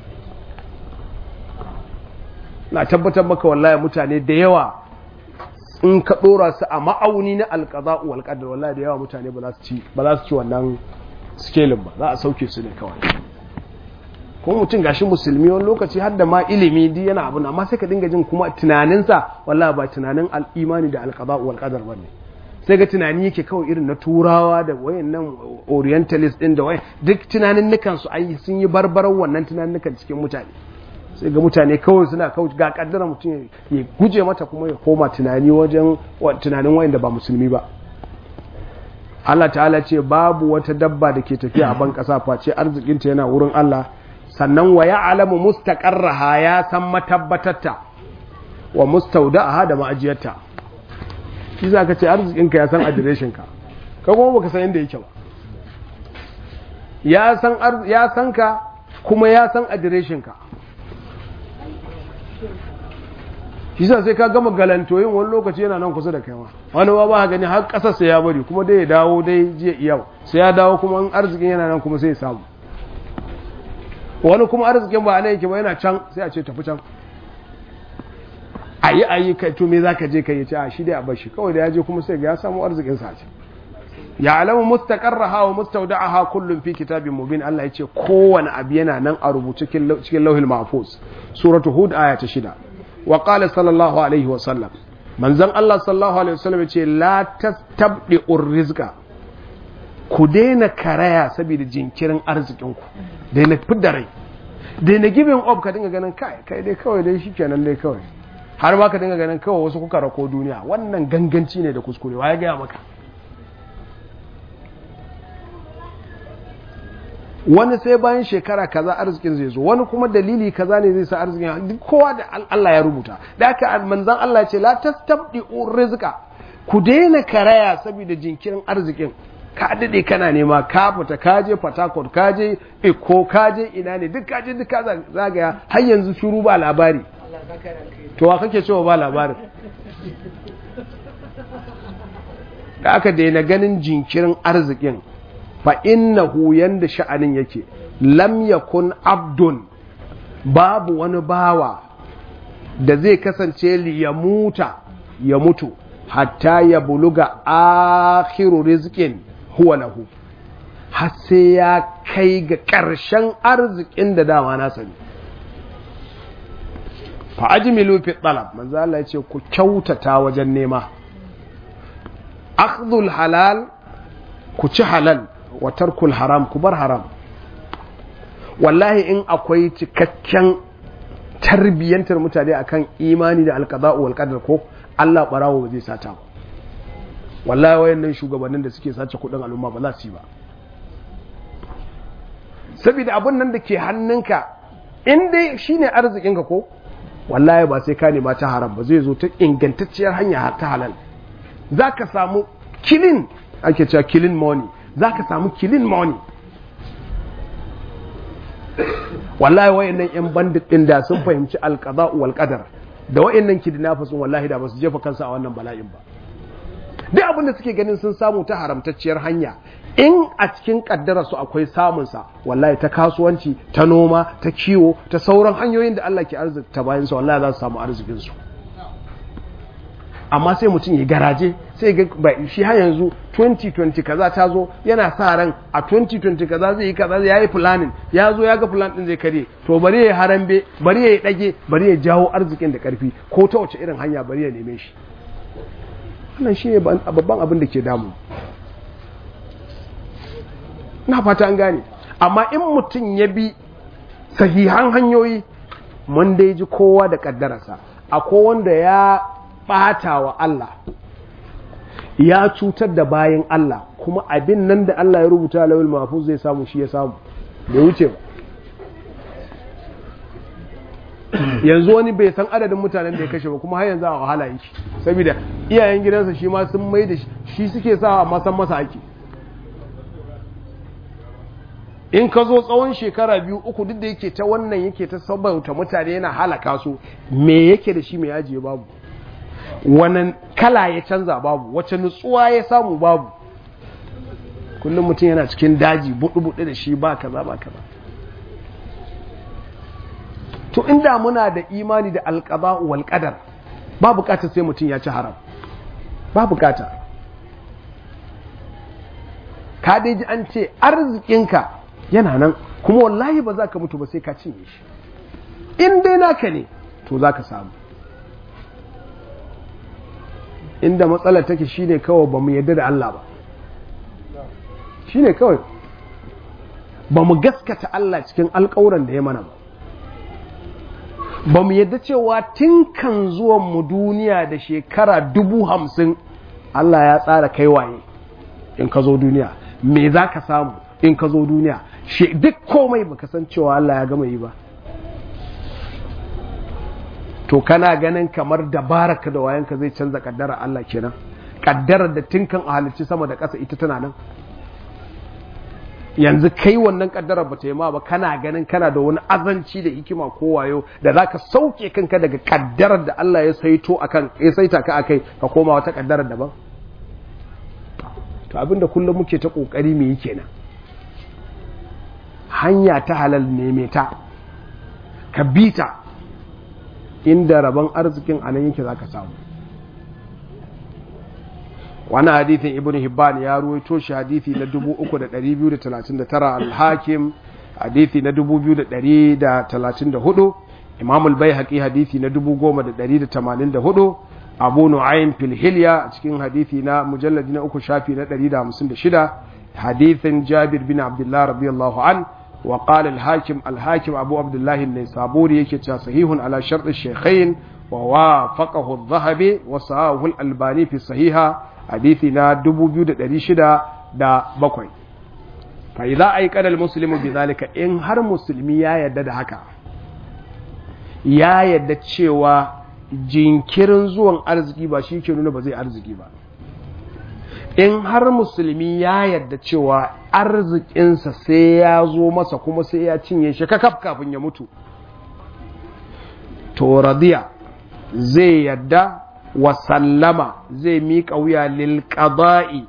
na tabbatar maka wallahi mutane da yawa in ka dora su a ma'auni na alqada'u wal qadar wallahi da yawa mutane ba za su ci ba za su ci wannan sikelin ba za a sauke su ne kawai kuma mutum gashi musulmi wani lokaci har da ma ilimi di yana abu amma sai ka dinga jin kuma tunaninsa wallahi ba tunanin al'imani da alqada wal qadar bane sai ga tunani yake kawai irin na turawa da wayannan orientalist din da wayan duk tunanin nukan su ai sun yi barbaran wannan tunanin nukan cikin mutane sai ga mutane kawai suna kawai ga kaddara mutum ya guje mata kuma ya koma tunani wajen tunanin wayanda ba musulmi ba Allah ta'ala ce babu wata dabba da ke tafiya a ban kasa face arzikinta yana wurin Allah sannan wa ya alamu mustaqarraha ya san matabbatarta wa mustaudaha da ma'ajiyarta shi za ka ce arzikinka ya san adireshinka ka kuma baka san inda yake ba ya san ya san ka kuma ya san adireshinka shi sa sai ka gama galantoyin wani lokaci yana nan kusa da kai ma wani ba ba gani har kasar sai ya bari kuma dai ya dawo dai jiya yau sai ya dawo kuma arzikin yana nan kuma sai ya samu wani kuma arzikin ba nan yake ba yana can sai a ce tafi can ayi ayi kai to me zaka je kai yace a shi dai a bar shi kawai da ya je kuma sai ga ya samu arzikin sa ce ya alamu mustaqarraha wa mustawda'aha kullun fi kitabin mubin Allah yace kowane abu yana nan a rubuce cikin lauhil mahfuz suratu hud aya ta shida wa qala sallallahu alaihi wa sallam manzon Allah sallallahu alaihi wa sallam yace la tastabdi'ur rizqa ku daina karaya saboda jinkirin arzikinku daina fidda rai daina giving up ka dinga ganin kai kai dai kawai dai shikenan dai kawai har ma ka dinga ganin kawai wasu kuka rako duniya wannan ganganci ne da kuskure wa ya gaya maka wani sai bayan shekara kaza arzikin zai zo wani kuma dalili kaza ne zai sa arzikin duk kowa da Allah ya rubuta da haka manzon Allah ya ce la tastabdi'u rizqa ku daina karaya saboda jinkirin arzikin ka daɗe kana nema ka fita ka je fatakot ka je iko ka je ina ne duk ka je duk ka zagaya har yanzu shuru ba labari to wa kake cewa ba labarin da aka daina ganin jinkirin arzikin fa innahu yanda sha'anin yake lam yakun abdun babu wani bawa da zai kasance li ya muta ya mutu hatta ya buluga akhiru rizqin huwa lahu har sai ya kai ga ƙarshen arzikin da dama na sani fa ajmilu fi talab manzo Allah ya ce ku kyautata wajen nema akhdhul halal ku ci halal wa tarkul haram ku bar haram wallahi in akwai cikakken tarbiyyantar mutane akan imani da alqada'u wal qadar ko Allah barawo ba zai sata ba wallahi wayannan shugabannin da suke sace kudin al'umma ba za su yi ba saboda abun nan da ke hannunka in dai shine arzikinka ko wallahi ba sai ka nema ta haram ba zai zo ta ingantacciyar hanya ta halal zaka samu kilin ake cewa kilin money zaka samu kilin money wallahi wayannan yan bandit din da sun fahimci alqada wal qadar da wayannan kidnappers wallahi da ba su jefa kansu a wannan bala'in ba duk abin da suke ganin sun samu ta haramtacciyar hanya in a cikin su akwai samunsa wallahi ta kasuwanci ta noma ta kiwo ta sauran hanyoyin da Allah ke arzikta bayan su wallahi za su samu arzikinsu amma sai mutum ya garaje sai ga shi har yanzu 2020 kaza ta zo yana sa ran a 2020 kaza zai yi kaza ya yi planning ya zo ya ga plan din zai kare to bari ya harambe bari ya dage bari ya jawo arzikin da karfi ko ta wace irin hanya bari ya neme shi wannan shi ne babban abin da ke damu na fata an gane amma in mutum ya bi sahihan hanyoyi mun dai ji kowa da kaddararsa akwai wanda ya ɓata wa Allah ya cutar da bayan Allah kuma abin nan da Allah ya rubuta lawil mahfuz zai samu shi ya samu bai wuce ba yanzu wani bai san adadin mutanen da ya kashe ba kuma har yanzu a wahala yake saboda iyayen gidansa shi ma sun mai da shi suke sa amma san masa ake in ka zo tsawon shekara biyu uku duk da yake ta wannan yake ta sabauta mutane yana halaka su me yake da shi mai ajiye babu wannan kala ya canza babu wacce nutsuwa ya samu babu kullum mutum yana cikin daji buɗe-buɗe da shi ba kaza ba kaza to inda muna da imani da alƙaba wal qadar ba bukatar sai mutum ya ci haram ba bukata ka dai ji an ce arzikinka yana nan kuma wallahi ba za ka mutu ba sai ka cinye shi in dai naka ne to za ka samu inda matsalar take shine kawai ba mu yadda da Allah ba shine kawai ba mu gaskata Allah cikin alƙawuran da ya mana ba ba mu yadda cewa tun kan zuwan mu duniya da shekara dubu hamsin Allah ya tsara kai waye in ka zo duniya me za ka samu in ka zo duniya duk komai baka san cewa Allah ya gama yi ba to kana ganin kamar dabaraka da wayanka zai canza kaddara Allah kenan kaddarar da tinkan a halicci sama da ƙasa ita tana nan yanzu kai wannan kaddarar ba ta yi ma ba kana ganin kana da wani azanci da hikima ko wayo da zaka sauke kanka daga kaddarar da Allah ya saito akan ya saita ka akai ka koma wata kaddarar daban to abinda kullum muke ta kokari me yake nan hanya ta halal neme ta ka bita inda rabon arzikin anan yake zaka samu wani hadithin ibn hibban ya ruwaito shi hadithi na 3239 al-hakim hadithi na 2134 imam al-baihaqi hadithi na 10184 abu nu'aym fil hilya a cikin hadithi na mujalladi na uku shafi na 156 hadithin jabir bin abdullah radiyallahu an wa qala al-hakim al-hakim abu abdullah an-naisaburi yake cewa sahihun ala shart ash-shaykhain wa wafaqahu adh-dhahabi wa sahahu al-albani fi sahiha hadithi na 2607 fa idza ayqana al-muslimu bidhalika in har musulmi ya yadda da haka ya yadda cewa jinkirin zuwan arziki ba shi ke nuna ba zai arziki ba in har musulmi ya yadda cewa arzikinsa sai ya zo masa kuma sai ya cinye shi kakaf kafin ya mutu to radiya zai yadda wa sallama zai miƙa wuya lil qada'i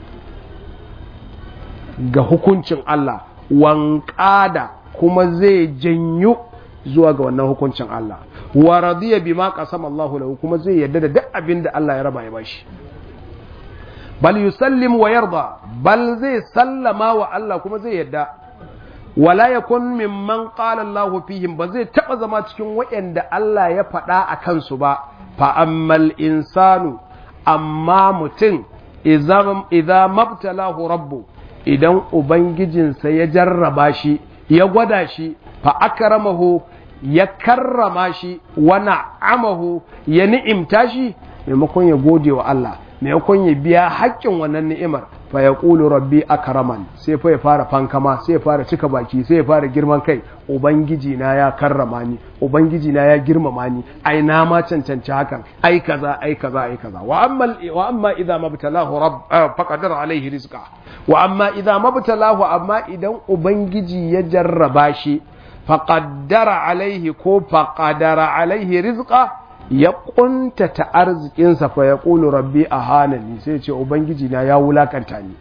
ga hukuncin Allah wanƙada kuma zai janyo zuwa ga wannan hukuncin Allah wa radiya bima qasama Allah lahu kuma zai yarda da duk abin da Allah ya raba ya bashi bal yusallim wa yarda bal zai sallama wa Allah kuma zai yarda wala yakun mimman qala Allah fihim ba zai taba zama cikin waɗanda Allah ya faɗa a kansu ba fa ammal insanu amma mutum idza mabtalahu rabbu idan ubangijinsa ya jarraba shi ya gwada shi fa akramahu ya karrama shi wa na'amahu ya ni'imta shi maimakon ya gode wa Allah maimakon ya biya haƙƙin wannan ni'imar fa ya ƙulu rabbi akraman sai fa ya fara fankama sai ya fara cika baki sai ya fara girman kai ubangiji na ya karrama ni ubangiji na ya girmama ni ai na ma cancanci hakan ai kaza ai kaza ai kaza wa amma wa amma idza mabtalahu rabb faqadara alaihi rizqa wa amma idza mabtalahu amma idan ubangiji ya jarraba shi faqaddara alaihi ko faqadara alaihi rizqa ya kuntata arzikinsa fa ya ƙulu rabbi a hanani sai ce ubangiji na ya wulakanta ni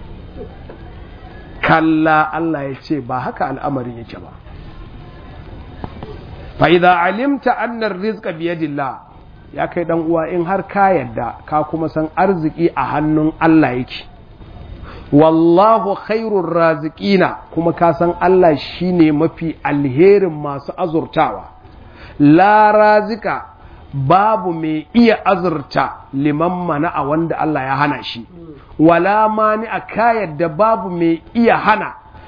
kalla Allah ya ce ba haka al'amarin yake ba fa idza alimta anna rizqa bi yadillah ya kai dan uwa in har ka yadda ka kuma san arziki a hannun Allah yake wallahu khairur raziqina kuma ka san Allah shine mafi alherin masu azurtawa la razika babu mai iya azurta liman mana a wanda Allah ya hana shi wala mani a kayar da babu mai iya hana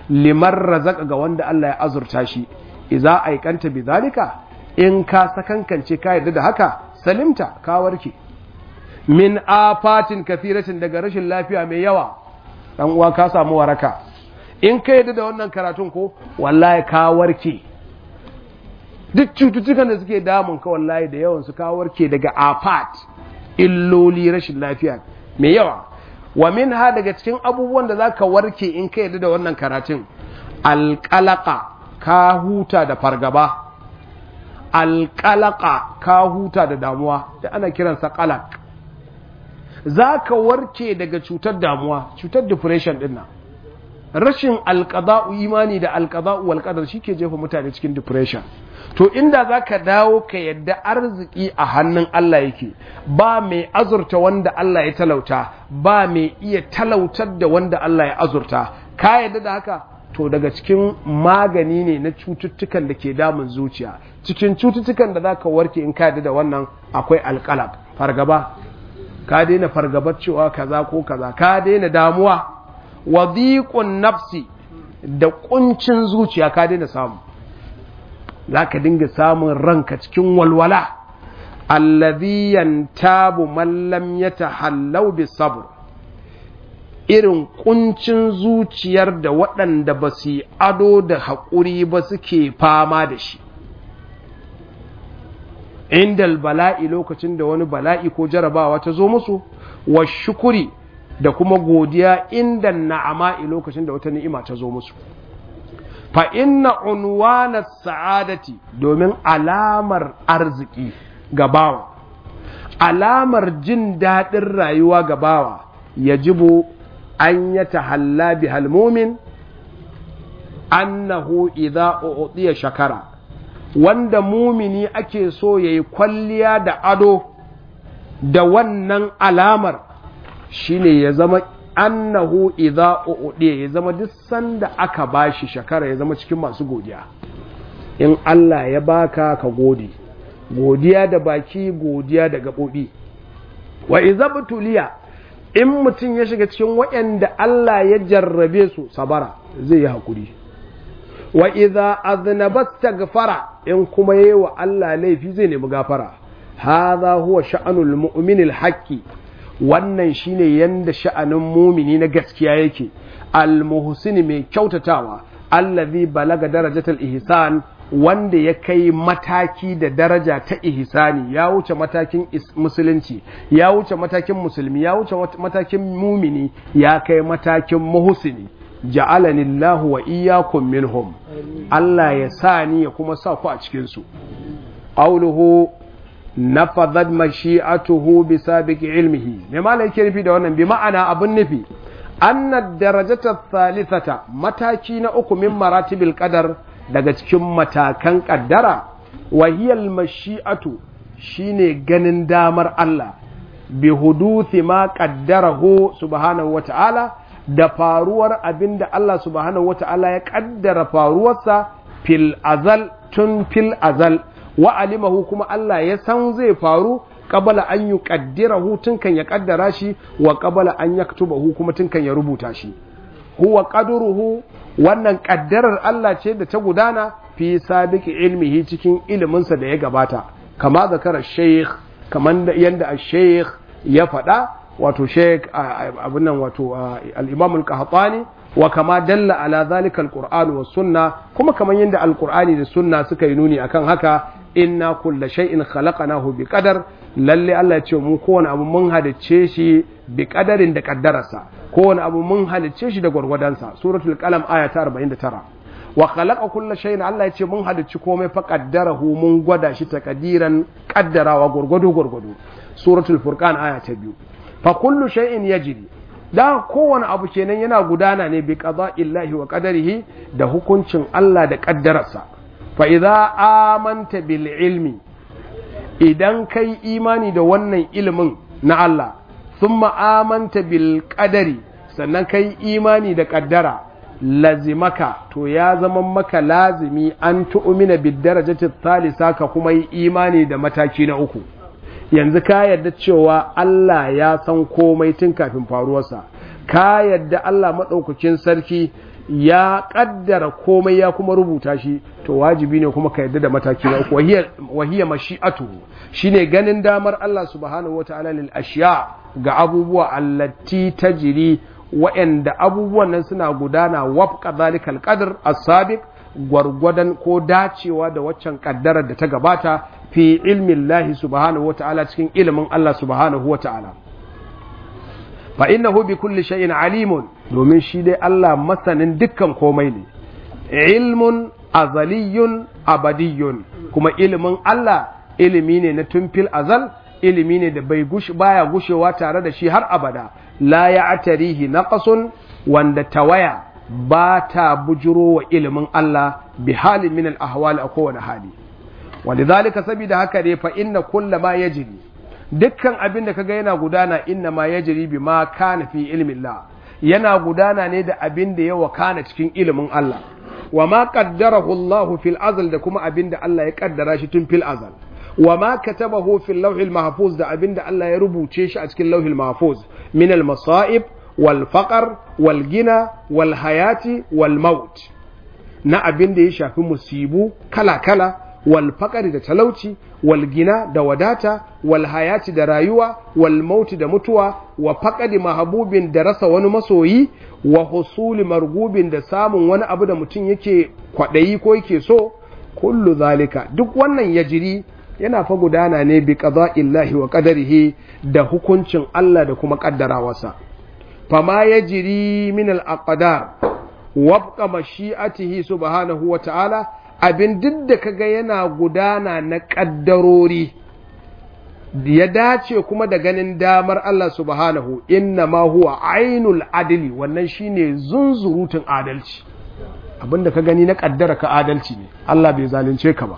liman razaka ga wanda Allah ya azurta shi idza aikanta bizalika in ka sakankance ka yarda da haka salimta ka warke min afatin kathiratin daga rashin lafiya mai yawa dan uwa ka samu waraka in ka yarda da wannan karatun ko wallahi ka warke duk cututtukan da suke damun ka wallahi da yawan su ka warke daga afat illoli rashin lafiya mai yawa wa min ha daga cikin abubuwan da zaka warke in ka yarda da wannan karatun alqalaqa ka huta da fargaba alqalaqa ka huta da damuwa da ana kiransa qalaq zaka warke daga cutar damuwa cutar depression din nan rashin alqada'u imani da alqada'u wal qadar shike jefa mutane cikin depression to inda za ka dawo ka yadda arziki a hannun Allah yake ba mai azurta wanda Allah ya talauta ba mai iya talautar da wanda Allah ya azurta ka yadda da haka to daga cikin magani ne na cututtukan da ke damun zuciya cikin cututtukan da za ka warke in ka yadda da wannan akwai alƙalab fargaba ka daina fargabar cewa kaza ko kaza ka daina damuwa wadiqun nafsi da kuncin zuciya ka daina samu za ka dinga samun ranka cikin walwala allazi yantabu man lam yatahallau bisabr irin kuncin zuciyar da waɗanda ba su yi ado da haƙuri ba suke fama da shi indal bala'i lokacin da wani bala'i ko jarabawa ta zo musu wa shukuri da kuma godiya inda na'ama'i lokacin da wata ni'ima ta zo musu fa inna unwana sa'adati domin alamar arziki ga bawa alamar jin daɗin rayuwa ga bawa yajibu an ya tahalla bi halmumin annahu idza u'tiya shakara wanda mumini ake so yayi kwalliya da ado da wannan alamar shine ya zama annahu idza u'diya ya zama duk sanda aka bashi shakara ya zama cikin masu godiya in Allah ya baka ka gode godiya da baki godiya da gabobi wa idza butuliya in mutum ya shiga cikin waɗanda Allah ya jarrabe su sabara zai yi hakuri wa idza aznaba astaghfara in kuma yayi wa Allah laifi zai nemi gafara hadha huwa sha'anul mu'minil haqqi wannan shine yanda sha'anin mumini na gaskiya yake almuhsini mai kyautatawa allazi balaga darajatul ihsan wanda ya kai mataki da daraja ta ihsani ya wuce matakin musulunci ya wuce matakin musulmi ya wuce matakin mumini ya kai matakin muhsini ja'alani Allahu wa iyyakum minhum Allah ya sa ni ya kuma sa ku a cikin su qawluhu nafadhat mashi'atuhu bi sabiqi ilmihi me malai yake nufi da wannan bi ma'ana abun nufi anna darajata thalithata mataki na uku min maratibil qadar daga cikin matakan kaddara wa hiya mashi'atu shine ganin damar Allah bi huduthi ma qaddarahu subhanahu wata'ala da faruwar abinda Allah subhanahu wata'ala ya kaddara faruwarsa fil azal tun fil azal wa alimahu kuma Allah ya san zai faru qabala an yuqaddirahu tun kan ya kaddara shi wa qabala an yaktubahu kuma tun kan ya rubuta shi huwa qadruhu wannan kaddarar Allah ce da ta gudana fi sabiqi ilmihi cikin iliminsa da ya gabata kama zakara sheikh kaman yanda al-sheikh ya faɗa wato sheikh abin nan wato al-imam al-qahtani wa kama dalla ala zalika al-qur'an was sunna kuma kaman yanda al-qur'ani da sunna suka yi nuni akan haka inna kulla shay'in khalaqnahu bi qadar lalle Allah ya ce mu kowane abu mun halicce shi bi qadarin da kaddararsa kowane abu mun halicce shi da gwargwadonsa suratul qalam aya ta 49 wa khalaqa kulla shay'in Allah ya ce mun halicci komai fa qaddarahu mun gwada shi takadiran kaddarawa gwargwado gwargwado suratul furqan aya ta 2 fa kullu shay'in yajri da kowane abu kenan yana gudana ne bi qada'illahi wa qadarihi da hukuncin Allah da kaddararsa fa idza amanta bil ilmi idan kai imani da wannan ilimin na Allah thumma amanta bil qadari sannan kai imani da kaddara lazimaka to ya zama maka lazimi an tu'mina bid darajati thalisa ka kuma yi imani da mataki na uku yanzu ka yarda cewa Allah ya san komai tun kafin faruwarsa ka yarda Allah maɗaukakin sarki ya kaddara komai ya kuma rubuta shi to wajibi ne kuma ka yadda da mataki na uku wahiya mashi'atu shine ganin damar Allah subhanahu wata'ala lil ashiya ga abubuwa allati tajri wa'anda abubuwan nan suna gudana wafqa zalikal qadr as-sabiq gwargwadon ko dacewa da waccan kaddarar da ta gabata fi ilmin lahi subhanahu wata'ala cikin ilimin Allah subhanahu wata'ala fa innahu bi kulli shay'in alimun domin shi dai Allah masanin dukkan komai ne ilmun azaliyun abadiyun kuma ilimin Allah ilimi ne na tumfil azal ilimi ne da bai gush baya gushewa tare da shi har abada la ya'tarihi naqasun wanda tawaya ba ta bujiro wa ilimin Allah bi halin min al-ahwal a kowane hali walidhalika saboda haka ne fa inna kulla ma yajri dukkan abin da kaga yana gudana inna ma yajri bi ma kana fi ilmin Allah yana gudana ne da abin da ya wakana cikin ilimin Allah wa ma qaddarahu Allah fil azal da kuma abin da Allah ya kaddara shi tun fil azal wa ma katabahu fil lawhil mahfuz da abin da Allah ya rubuce shi a cikin lawhil mahfuz min al masa'ib wal faqr wal gina wal hayati wal maut na abin da ya shafi musibu kala kala wal faqri da talauci wal gina da wadata wal hayati da rayuwa wal mauti da mutuwa wa faqadi mahabubin da rasa wani masoyi wa husuli margubin da samun wani abu da mutum yake kwadayi ko yake so kullu zalika duk wannan yajiri yana fa gudana ne bi qada'illahi wa qadarihi da hukuncin Allah da kuma kaddarawarsa fama yajri min al aqdar wabqa mashi'atihi subhanahu wa ta'ala abin duk da kaga yana gudana na ƙaddarori ya dace kuma da ganin damar Allah subhanahu inna ma huwa ainul adili wannan shine zunzurutun adalci abin da ka gani na ƙaddara ka adalci ne Allah bai zalunce ka ba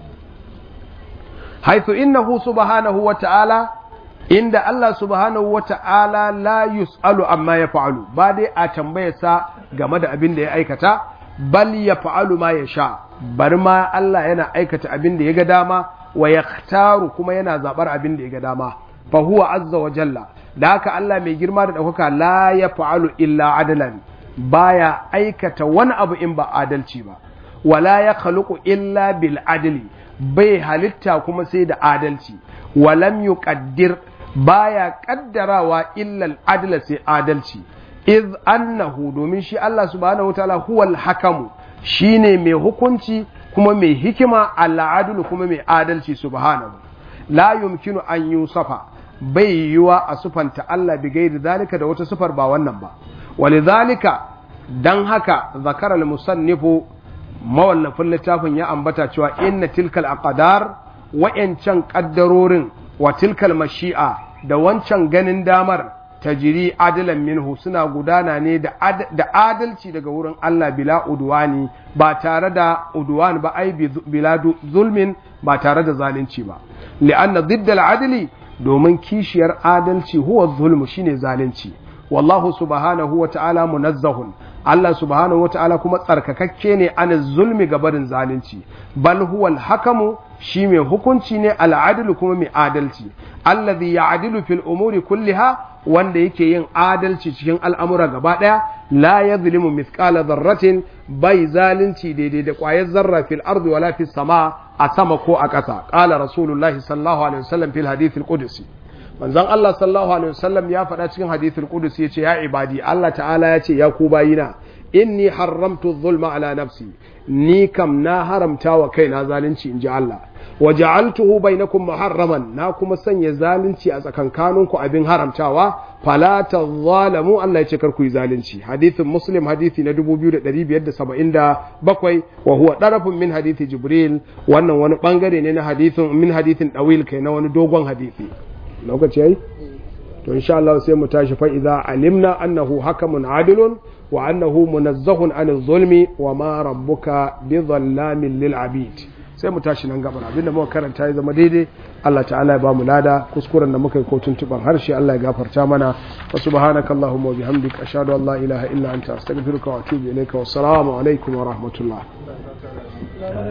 haithu innahu subhanahu wa ta'ala inda Allah subhanahu wa ta'ala la yus'alu amma ya fa'alu ba dai a tambayarsa game da abin da ya aikata bal ya fa'alu ma ya sha bari ma Allah yana aikata abin da ya ga dama wa ya kuma yana zaɓar abin da ya ga dama fa huwa azza wa jalla da haka Allah mai girma da ɗaukaka la ya fa'alu illa adalan baya aikata wani abu in ba adalci ba wala ya khaluqu illa bil adli bai halitta kuma sai da adalci walam yuqaddir baya kaddarawa illa al adla sai adalci iz annahu domin shi Allah subhanahu wataala huwal hakamu shine mai hukunci kuma mai hikima al'adulu kuma mai adalci subhanahu la yumkinu an yusafa bai yiwa a sufanta Allah bi gairi zalika da wata sufar ba wannan ba walidhalika dan haka zakara al-musannifu mawallafin littafin ya ambata cewa inna tilkal aqdar wa'yancan kaddarorin wa tilkal mashi'a da wancan ganin damar tajiri adalan minhu suna gudana ne da adalci daga wurin Allah bila udwani ba tare da udwan ba ai bila zulmin ba tare da zalunci ba li'anna diddal adli domin kishiyar adalci huwa zulmu shine zalunci wallahu subhanahu wa ta'ala munazzahun Allah subhanahu wa ta'ala kuma tsarkakakke ne an zulmi ga barin zalunci bal huwa hakamu shi mai hukunci ne al'adilu kuma mai adalci allazi ya'dilu fil umuri kulliha wanda yake yin adalci cikin al'amura gaba ɗaya la ya zulimu mithqala dharratin bai zalunci daidai da ƙwayar zarra fil ardi wala fis sama a sama ko a ƙasa qala rasulullahi sallallahu alaihi wasallam fil hadith al qudsi manzon Allah sallallahu alaihi wasallam ya faɗa cikin hadith al qudsi yace ya ibadi Allah ta'ala ya ce ya ku bayina inni haramtu zulma ala nafsi ni kam na haramta wa kaina zalunci inji Allah wa ja'altuhu bainakum muharraman na kuma sanya zalunci a tsakankaninku abin haramtawa fala tadhalamu Allah ya ce kar ku yi zalunci hadithin muslim hadithi na 2577 wa huwa darafun min hadithi jibril wannan wani bangare ne na hadithin min hadithin dawil kai na wani dogon hadithi lokaci yayi to insha Allah sai mu tashi fa idza alimna annahu hakamun adilun wa annahu munazzahun anil zulmi wa ma rabbuka bi dhallamin lil abid sai mu tashi nan gabar abinda muka karanta ya zama daidai Allah ta'ala ya ba mu lada kuskuren da muka yi ko tuntuban harshe Allah ya gafarta mana wa subhanaka allahumma wa bihamdika ashhadu an la ilaha illa anta astaghfiruka wa atubu ilayka wa assalamu alaikum wa rahmatullah